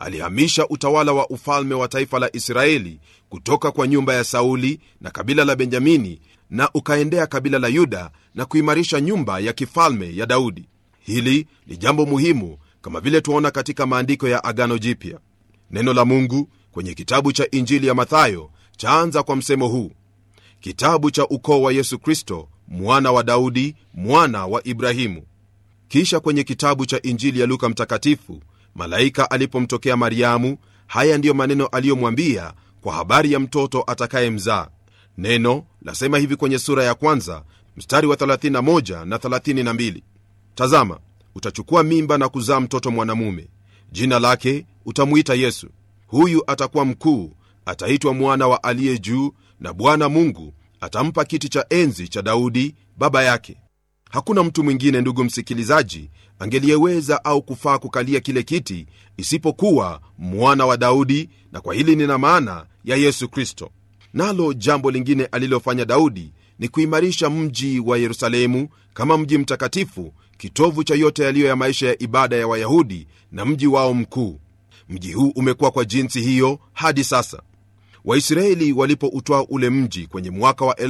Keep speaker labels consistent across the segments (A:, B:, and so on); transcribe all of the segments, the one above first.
A: alihamisha utawala wa ufalme wa taifa la israeli kutoka kwa nyumba ya sauli na kabila la benjamini na ukaendea kabila la yuda na kuimarisha nyumba ya kifalme ya daudi hili ni jambo muhimu kama vile tuaona katika maandiko ya agano jipya neno la mungu kwenye kitabu cha injili ya mathayo chaanza kwa msemo huu kitabu cha ukoo wa yesu kristo mwana wa daudi mwana wa ibrahimu kisha kwenye kitabu cha injili ya luka mtakatifu malaika alipomtokea mariamu haya ndiyo maneno aliyomwambia kwa habari ya mtoto atakayemzaa neno lasema hivi kwenye sura ya kwanza mstari wa 31 na 32 tazama utachukua mimba na kuzaa mtoto mwanamume jina lake utamwita yesu huyu atakuwa mkuu ataitwa mwana wa aliye juu na bwana mungu atampa kiti cha enzi cha daudi baba yake hakuna mtu mwingine ndugu msikilizaji angeliyeweza au kufaa kukalia kile kiti isipokuwa mwana wa daudi na kwa hili nina maana ya yesu kristo nalo jambo lingine alilofanya daudi ni kuimarisha mji wa yerusalemu kama mji mtakatifu kitovu cha yote yaliyo ya maisha ya ibada ya wayahudi na mji wao mkuu mji huu umekuwa kwa jinsi hiyo hadi sasa waisraeli walipoutwaa ule mji kwenye mwaka wa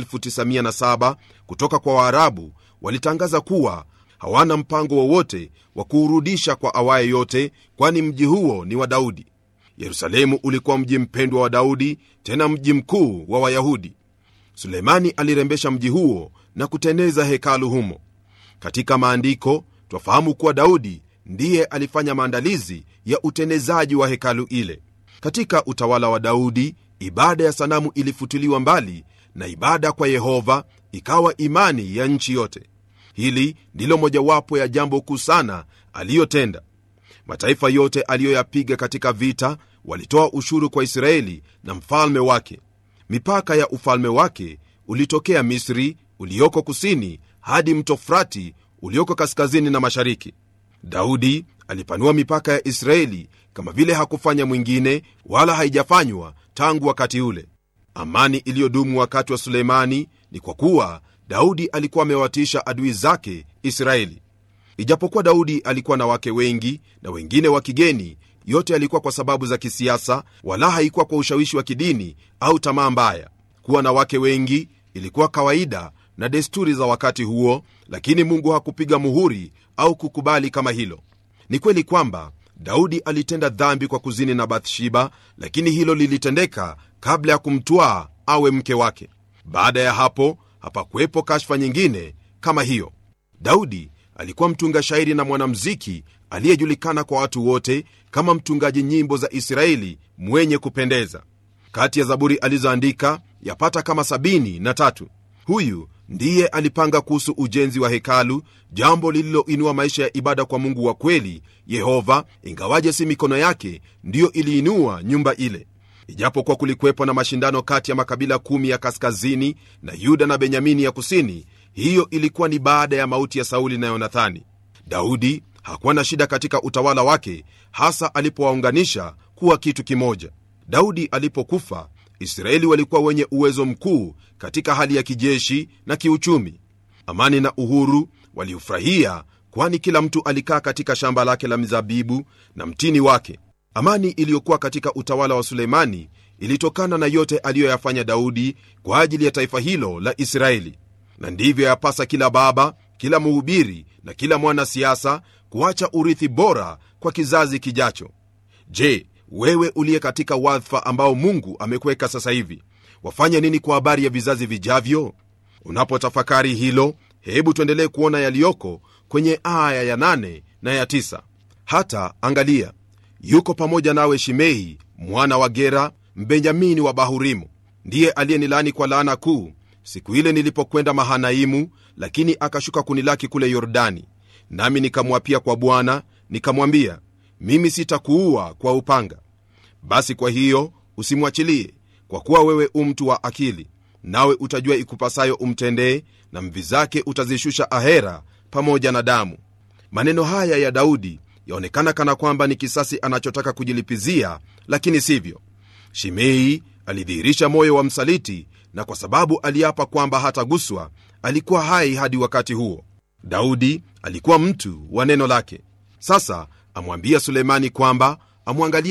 A: 907 kutoka kwa waarabu walitangaza kuwa hawana mpango wowote wa kuurudisha kwa awaye yote kwani mji huo ni wa daudi yerusalemu ulikuwa mji mpendwa wa daudi tena mji mkuu wa wayahudi sulemani alirembesha mji huo na kuteneza hekalu humo katika maandiko twafahamu kuwa daudi ndiye alifanya maandalizi ya utenezaji wa hekalu ile katika utawala wa daudi ibada ya sanamu ilifutiliwa mbali na ibada kwa yehova ikawa imani ya nchi yote hili ndilo mojawapo ya jambo kuu sana aliyotenda mataifa yote aliyoyapiga katika vita walitoa ushuru kwa israeli na mfalme wake mipaka ya ufalme wake ulitokea misri ulioko kusini hadi mto frati ulioko kaskazini na mashariki daudi alipanua mipaka ya israeli kama vile hakufanya mwingine wala haijafanywa tangu wakati ule amani iliyodumu wakati wa suleimani ni kwa kuwa daudi alikuwa amewatisha adui zake israeli ijapokuwa daudi alikuwa na wake wengi na wengine wa kigeni yote yalikuwa kwa sababu za kisiasa wala haikuwa kwa ushawishi wa kidini au tamaa mbaya kuwa na wake wengi ilikuwa kawaida na desturi za wakati huo lakini mungu hakupiga muhuri au kukubali kama hilo ni kweli kwamba daudi alitenda dhambi kwa kuzini na bathsheba lakini hilo lilitendeka kabla ya kumtwaa awe mke wake baada ya hapo hapakuwepo kashfa nyingine kama hiyo daudi alikuwa mtunga shairi na mwanamziki aliyejulikana kwa watu wote kama mtungaji nyimbo za israeli mwenye kupendeza kati ya zaburi alizoandika yapata kama sabini na tatu huyu ndiye alipanga kuhusu ujenzi wa hekalu jambo lililoinua maisha ya ibada kwa mungu wa kweli yehova ingawaje si mikono yake ndiyo iliinua nyumba ile ijapokuwa kulikuwepo na mashindano kati ya makabila kumi ya kaskazini na yuda na benyamini ya kusini hiyo ilikuwa ni baada ya mauti ya sauli na yonathani daudi hakuwa na shida katika utawala wake hasa alipowaunganisha kuwa kitu kimoja daudi alipokufa israeli walikuwa wenye uwezo mkuu katika hali ya kijeshi na kiuchumi amani na uhuru waliufurahia kwani kila mtu alikaa katika shamba lake la mizabibu na mtini wake amani iliyokuwa katika utawala wa suleimani ilitokana na yote aliyoyafanya daudi kwa ajili ya taifa hilo la israeli na ndivyo yapasa kila baba kila mhubiri na kila mwanasiasa kuacha urithi bora kwa kizazi kijacho je wewe uliye katika wadhifa ambao mungu amekuweka sasa hivi wafanye nini kwa habari ya vizazi vijavyo unapotafakari hilo hebu tuendelee kuona yaliyoko kwenye aya ya 8 na ya 9 hata angalia yuko pamoja nawe shimei mwana wa gera mbenjamini wa bahurimu ndiye aliyenilaani kwa laana kuu siku ile nilipokwenda mahanaimu lakini akashuka kunilaki kule yordani nami nikamwapia kwa bwana nikamwambia mimi sitakuua kwa upanga basi kwa hiyo usimwachilie kwa kuwa wewe u mtu wa akili nawe utajua ikupasayo umtendee na mvi zake utazishusha ahera pamoja na damu maneno haya ya daudi yaonekana kana kwamba ni kisasi anachotaka kujilipizia lakini sivyo shimei alidhihirisha moyo wa msaliti na kwa sababu aliapa kwamba hataguswa alikuwa hai hadi wakati huo daudi alikuwa mtu wa neno lake sasa amwambia sulemani kwamba amwangalie